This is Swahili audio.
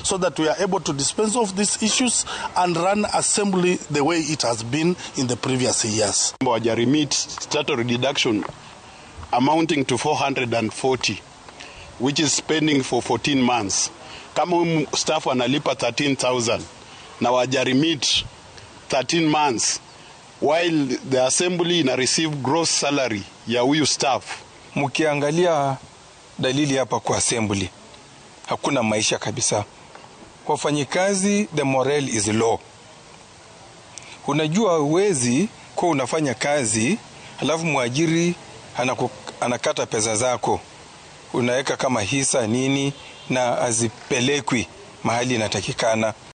so that we are able to dispense of these issues and run assembly the way it has been in the previous years. Wajarimit statutory deduction amounting to 440 which is spending for 14 months. Kama huyu staff analipa 13000 na wajarimit 13 months while the assembly ina receive gross salary ya huyu staff. Mkiangalia dalili hapa kwa assembly, hakuna maisha kabisa. Wafanyikazi, the morale is low. Unajua uwezi kuwa unafanya kazi alafu mwajiri anaku, anakata pesa zako unaweka kama hisa nini na azipelekwi mahali inatakikana.